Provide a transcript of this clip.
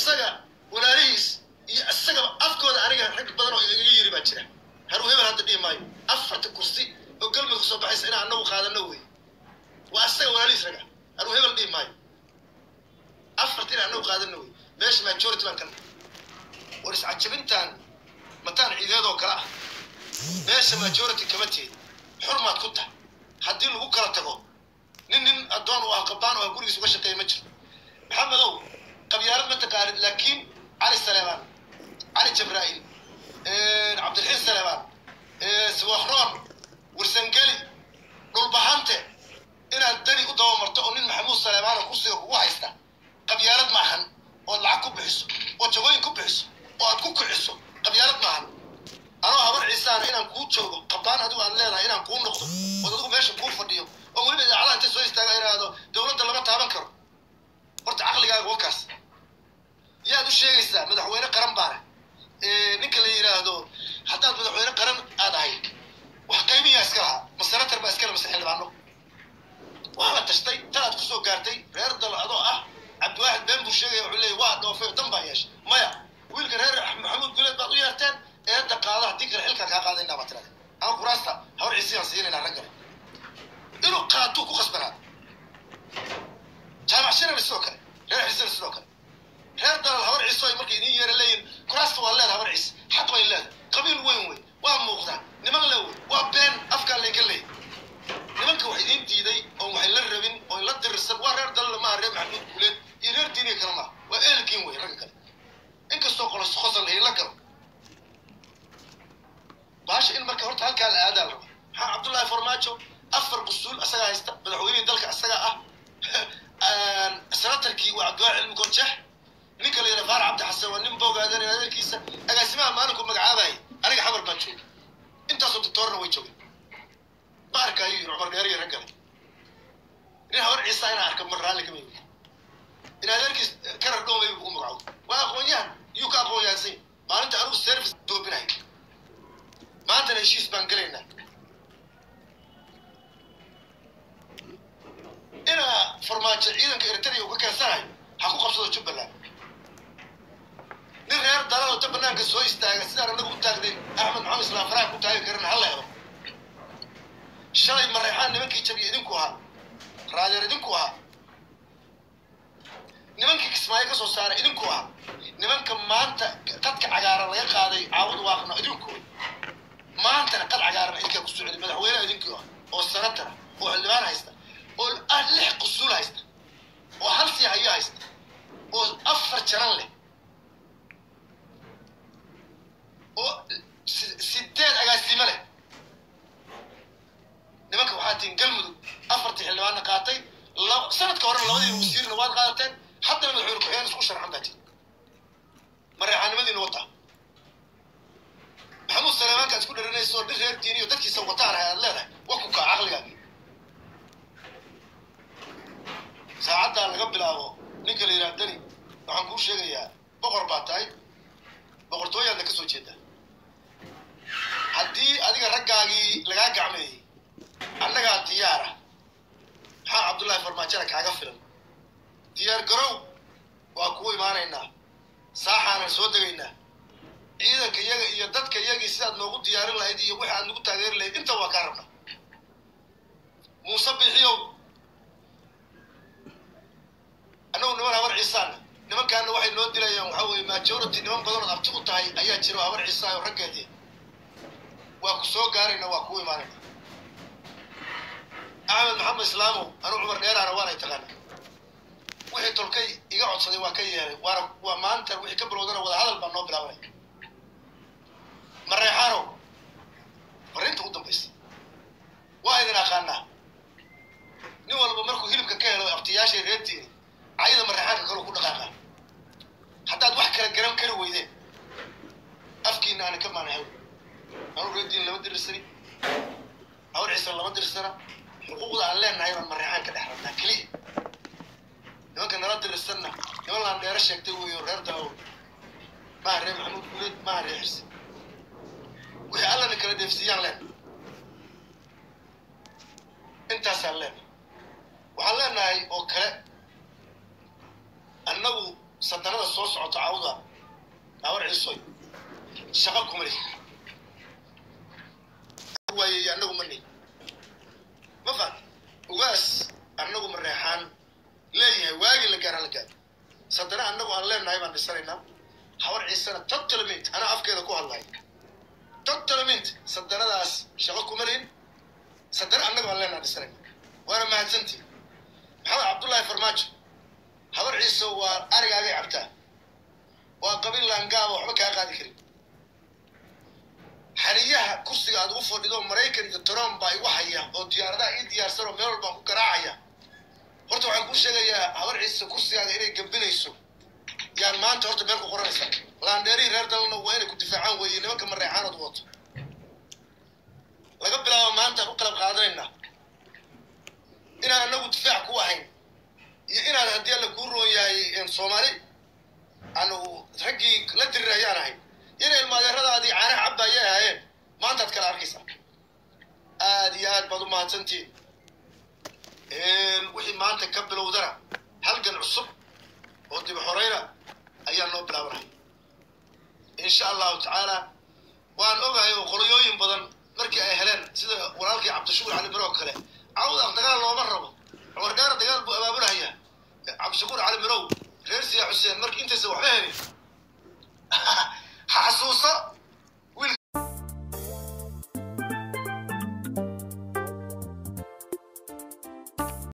isaga walaalihiis iyo isagaba afkooda aniga rag badan oo igaga yiri baa jira haruu hebel hadda dhihi maayo afarta kursi oo galmudug soo baxaysa inaan anagu qaadano wey waa isaga walaalihiis raga haruu hebel dhihi maayo afarta inaan anagu qaadano wey meesha majority baan ka nahay war iscajabintaan mataan ciideedoo kale ah meesha majority kama teed xurmaad ku tahay haddii lagu kala tago nin nin addoon u ah qabaan oo gurigiis uga shaqeeya ma jiro maxamedow qabyaalad ma taqaanid laakiin cali saleemaan cali jabraa'iil cabdilxiin saleemaan siwaxroon wirsangeli dhulbahante inaad dani u dabamarto oo nin maxamuud saleemaan oo kursiga kugu haysta qabyaalad maahan ood lacag ku bixiso oo jagooyin ku bixiso oo aad ku kiciso qabyaalad maahan anoo habar ciisaana inaan kuu joogo qabaan adigu aad leedahay inaan kuu noqdo ood adigu meesha kuu fadhiyo oo weliba idaacadaha inta soo istaaga iraahdo dowladda lama taaban karo horta caqligaaga wakaas yaad u sheegaysaa madaxweyne qaran baana ninka la yidhaahdo haddaad madaxweyne qaran aad ahayd wax qaybiyaa iska lahaa ma senatar baa iskale mase xildhibaano waa la tashtay talaad kusoo gaartay reer dal adoo ah cabdiwaaxid been buu sheegaya wuxuu leeyay waa dhoofay dan baa yeeshay maya wiilka reer maxamuud guleed baad u yeerteen eedda qaado haddii kale xilkaa kaa qaadaynaa baa tirade ama kuraasta hawar ciisiyaan siinaynaa raggale inuu qaatuu ku khasbanaado jaamac shirana sidoo kale reer xisina sidoo kale reer dalal hawar ciiso ay markay idiin yeera leeyihin kuraasta waa leedahay hawar ciis xaq bay leedahay qabiil weyn wey waa muuqdaa niman le wey waa been afkaa laynka leeyay nimanka wax idiin diiday oo waxay la rabin oo la dirirsan waa reer dalal maaha reer maxamuud guuleed iyo reer diiniya kale maaha waa ehelkiin wey ragga kale inkastoo qolos qosol la galo baasha in marka horta halkaa la aadaa raba maxaa cabdullaahi farmaajo afar qusuul asagaa haysta madaxweynihii dalka asagaa ah senatarkii waa cabdiwaaxid cilmi gonjeex ninka la yidhaha faarax cabdi xasan waa nin boogaadanaya adeerkiisa agaasimaha maalinku magacaabayay aniga xamar baan joogay intaasoo doctoorna way joogeen ma arkaayo yiri cumar dheer iyo raggale nin hawar ciisa inaa arka mar raalli kama yimi in adeerkiis karar dhowmay buu u magacowday waa aqoon-yahan yuu ka aqoon-yahansan maalinta anigu service doobinahay maantana heshiis baan gelaynaa inaa farmaajo ciidanka eritrea uu ka keensanayo ha ku qabsado jubbaland nin reer dalal ta banaanka soo istaaga sidaan anagu u taagday axmed maxamed islaam faraha ku taagi karin ha la helo shalay mareexaan nimankii jabiya idinku ahaa raadeer idinku ahaa nimankii kismaayo ka soo saaray idinku ahaa nimanka maanta qadka cagaaran laga qaaday caawad waaqna idinku maantana qad cagaaran idinkaa ku socday madaxweyneha idinkii ah oo senatara oo xildhibaan haysta oo ah lix qusuul haysta oo hal sii hayo haysta oo afar jaran leh oo sideed agaasimo leh nimanka waxaa tihin galmudug afartii xildhibaanna qaatay sanadka horena labadii wasiirna waad qaadateen haddana madaxweyne ku-xigeen isku sharxan baa tihin mareexaanimadiina wataa maxamuud saleemaanka isku dharanayso nin reer diiniyo dadkiisa wataan aad leedahay wa ku kaa caqligaagi saacaddaa laga bilaabo ninka la yidhaha dani waxaan kuu sheegayaa boqor baa tahay boqortooyaadna ka soo jeedaa haddii adiga raggaagii lagaa gacmeeyey annagaa diyaara maxaa cabdullaahi farmaajada kaaga filan diyaar garow waa kuu imaanaynaa saaxaanan soo degaynaa ciidanka iyaga iyo dadka iyagii sidaad noogu diyaarin lahayd iyo wixi aad nagu taageeri lahayd inta waa kaa rabnaa muuse bixiyow annagu niman habar ciisaana nimankaana waxay noo dilayaan waxaa weeye majority niman badanood abti u tahay ayaa jira oo habar ciisaayo raggeedii waa ku soo gaarayna waa kuu imaanayna axmed maxamed islaamow anuu cumar dheeraana waanay taqaana wixii tolkay iga codsaday waa ka yeelay waana waa maanta wixii ka bilowdana wada hadal baa noo bilaabanaya mareexaanow marinta u dambaysa waa idin aqaanaa nin walba markuu hilibka ka helo abtiyaashay reertiini cayada mareexaanka kaloo ku dhaqaaqa haddaad wax kala garan kari weydeen afkiina aana ka maanahay anu reerdiin lama dirirsani hawr ciisan lama dirsana xuquuqda aan leenahay baan mareexaan ka dhex rabnaa keliya nimanka nala dirirsanna niman laan dheero sheegtay weeyo reer daawo maaha reer maxamuud guuleed maaha reer xirsi wixii allana kala deefsiiyaan leen intaasaan leenahay waxaan leenahay oo kale annagu sadanada soo socota cawda awar ciisoy shaqo kuma leh waayey annagu ma nihin ma fahat ugaas annagu ma reexaan leeyahay waagii la gaar hala gaar sadana annagu aan leenahay baan dhisanaynaa hawar ciisana totalment anaa afkeeda ku hadlaya totalment sadanadaas shaqo kuma lihin sadana annagu aan leenahay dhisanayna waana mahadsantii maxamed cabdullaahi farmaajo habar ciise waa arigaagay cabtaa waa qabiil laangaaba waxba kaa qaadi karin xaniyaha kursiga aad ugu fadhido maraykan iyo trump baa igu haya oo diyaaradaha ii diyaarsan oo meel walbaan ku garaacaya horta waxaan kuu sheegayaa habar ciise kursigaaga inay gambinayso yaan maanta horta meel ku qoranaysa laandheerihii reer dalna waa inay ku difaacaan weeye nimanka mareexaanood wato laga bilaabo maantaan u qalab qaadanaynaa inaan anagu difaac ku ahayn iyo inaad haddii alla kuu roon yahay soomaali aanu raggii la dirirayaan ahayn inay ilmaadeeradaadii caanaha cabba ayay ahaayeen maantaad kala arkaysaa aad iyo aad baad u mahadsantihiin wixii maanta ka bilowdana halgan cusub oo dib xoreyna ayaa noo bilaabanaya insha allahu tacaala waan ogahay oo qoloyooyin badan markii ay heleen sida walaalkii cabdishukur cali miro oo kale cawdaq dagaal looma rabo cumar dheera dagaal buu abaabulhayaa cabdishakuur cali mirow reer siyaa xuseen markii intaysa waxba helin xasuuso